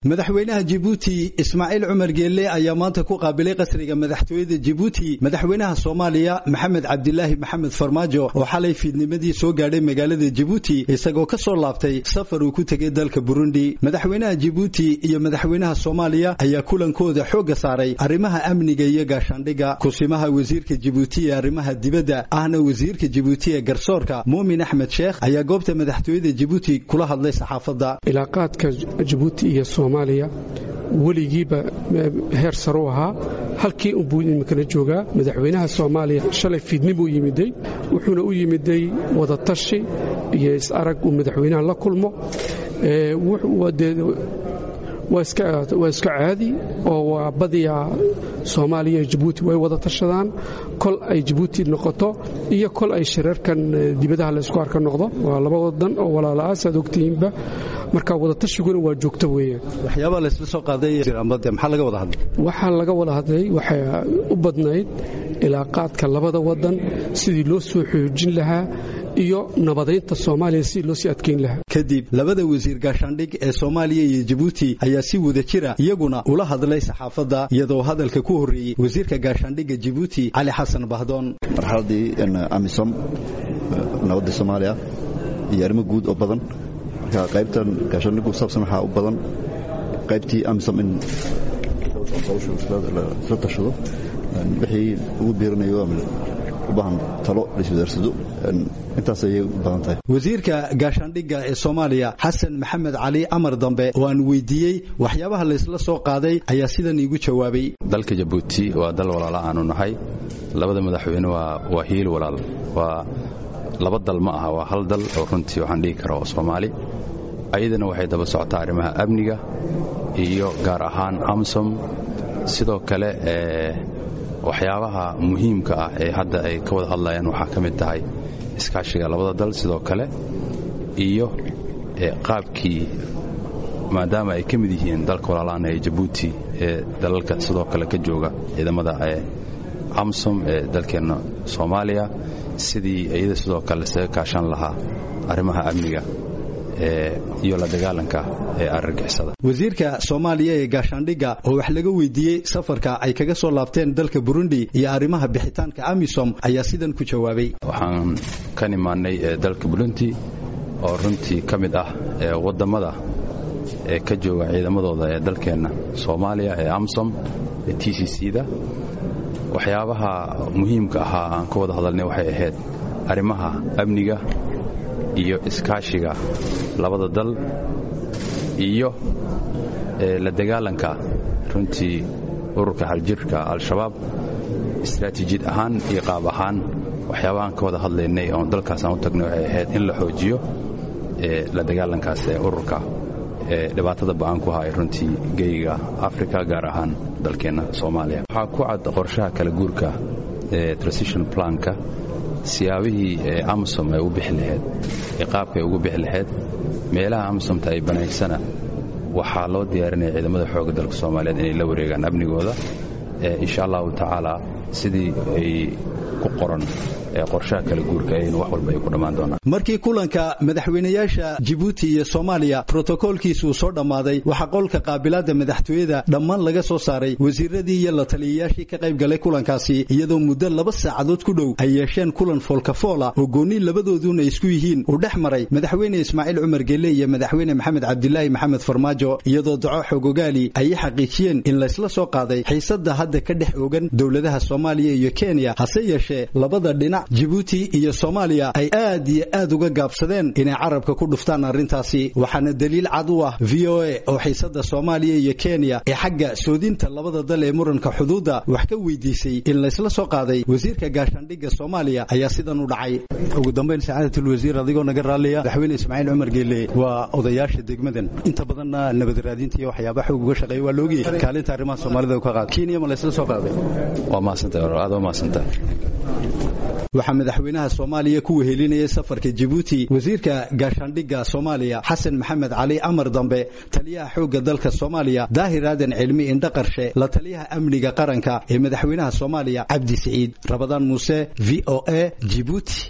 madaxweynaha jibuuti ismaaciil cumar geelle ayaa maanta ku qaabilay qasriga madaxtooyada jibuuti madaxweynaha soomaaliya maxamed cabdilaahi maxamed farmaajo oo xalay fiidnimadii soo gaadhay magaalada jibuuti isagoo ka soo laabtay safar uu ku tegay dalka burundi madaxweynaha jibuuti iyo madaxweynaha soomaaliya ayaa kulankooda xoogga saaray arrimaha amniga iyo gaashaandhigga kusimaha wasiirka jibuuti ee arrimaha dibadda ahna wasiirka jibuuti ee garsoorka muumin axmed sheekh ayaa goobta madaxtooyada jibuuti kula hadlay saxaafadda ilaaqaadka jibuuti iyo soomaaliya weligiiba heer saru ahaa halkii unbuu iminkana joogaa madaxweynaha soomaaliya shalay fiidni buu yimiday wuxuuna u yimiday wadatashi iyo is-arag uu madaxweynaha la kulmo waa iska caadi oo waa badiyaa soomaaliya iyo jibuuti way wada tashadaan kol ay jibuuti noqoto iyo kol ay shirarkan dibadaha laysku arka noqdo waa laba wadan oo walaalaah saad ogtihiinba marka wadatashyiguna waa joogto weeye waxyaabaa laysla soo qaaday maxaa laga wada hadlay waxaa laga wada hadlay waxay u badnayd ilaaqaadka labada wadan sidii loo soo xoojin lahaa iyo nabadaynta soomaaliya sidii loo sii adkayn lahaa kadib labada wasiir gaashaandhig ee soomaaliya iyo jibuuti ayaa si wada jira iyaguna ula hadlay saxaafadda iyadoo hadalka ku horreeyey wasiirka gaashaandhigga jibuuti cali xasan bahdoon marxaladii amisom nabadda soomaaliya iyo arrimo guud oo badan marka qaybtan gaashaandhiggu saabsan waxaa u badan qaybtii amisom in isla tashado wixii ugu biiranayo u baahan talo laiswadaarsado intaas ayay u badan tahay wasiirka gaashaandhigga ee soomaaliya xasan maxamed cali amar dambe oo aan weydiiyey waxyaabaha laysla soo qaaday ayaa sidan iigu jawaabay dalka jabuuti waa dal walaala aanu nahay labada madaxweyne waa hiil walaal waa laba dal ma aha waa hal dal oo runtii waxaan dhihi kara oo soomaali ayadana waxay daba socotaa arrimaha amniga iyo gaar ahaan amsom sidoo kale waxyaabaha muhiimka ah ee hadda ay ka wada hadlayaan waxaa ka mid tahay iskaashiga labada dal sidoo kale iyo qaabkii maadaama ay ka mid yihiin dalka walaalaana ee jabuuti ee dalalka sidoo kale ka jooga ciidamada amsom ee dalkeenna soomaaliya sidii iyada sidoo kale isaga kaashan lahaa arrimaha amniga iyo la dagaalanka ee argagixisada wasiirka soomaaliya ee gaashaandhigga oo wax laga weydiiyey safarka ay kaga soo laabteen dalka burundi iyo arrimaha bixitaanka amisom ayaa sidan ku jawaabay waxaan ka nimaannay dalka burundi oo runtii ka mid ah wadammada ee ka jooga ciidamadooda ee dalkeenna soomaaliya ee amsom ee t c c da waxyaabaha muhiimka ahaa aan ka wada hadalnay waxay ahayd arrimaha amniga iyo iskaashiga labada dal iyo la dagaalanka runtii ururka xaljirka al-shabaab istraatiijiyad ahaan iyo qaab ahaan waxyaabahaan ka wada hadlaynay oon dalkaas aan u tagnay waxay ahayd in la xoojiyo la dagaalankaas ee ururka ee dhibaatada ba'aan ku haya runtii geyga afrika gaar ahaan dalkeenna soomaaliya waxaa ku cad qorshaha kala guurka ee transition planka siyaabihii ee amsom ay u bixi lahayd ee qaabka ay ugu bixi lahayd meelaha amsomta ay banaysana waxaa loo diyaarinaya ciidamada xoogga dalka soomaaliyeed inay la wareegaan amnigooda insha allahu tacaala sidii ay ku qoran ee qorshaha kala guurka in wax walba ay ku dhammaan doonaan markii kulanka madaxweynayaasha jibuuti iyo soomaaliya brotokoolkiisa uu soo dhammaaday waxaa qolka qaabilaadda madaxtooyada dhammaan laga soo saaray wasiiradii iyo la taliyayaashii ka qayb galay kulankaasi iyadoo muddo laba saacadood ku dhow ay yeesheen kulan foolkafoola oo goonni labadooduna isku yihiin uu dhex maray madaxweyne ismaaciil cumar gelle iyo madaxweyne maxamed cabdilaahi maxamed farmaajo iyadoo daco xogogaali ay xaqiijiyeen in laysla soo qaaday xiisadda hadda ka dhex ogan dowladaha soomaaliya iyo kenya hase yeeshee labada dhinac jibuuti iyo soomaaliya ay aad iyo aad uga gaabsadeen inay carabka ku dhuftaan arrintaasi waxaana daliil cad u ah v o a oo xiisadda soomaaliya iyo kenya ee xagga soodinta labada dal ee muranka xuduudda wax ka weydiisay in laysla soo qaaday wasiirka gaashaandhigga soomaaliya ayaa sidan u dhacay ugu dambayn sacaadatlwasiir adigoo naga raalliya madaxweyne ismaaciil cumar geelle waa odayaasha degmadan inta badanna nabad raadinta iyo waxyaaba xoog uga shaqeeya waa loogiy kaalinta arrimaha soomaalida ka qaad kenya ma laysla soo qaaday waa mahadsantahay aad waa mahadsantahay waxaa madaxweynaha soomaaliya ku wehelinayay safarka jibuuti wasiirka gaashaandhigga soomaaliya xasan maxamed cali amar dambe taliyaha xoogga dalka soomaaliya daahir aadan cilmi indhaqarshe la taliyaha amniga qaranka ee madaxweynaha soomaaliya cabdi siciid rabadaan muuse v o a jibuuti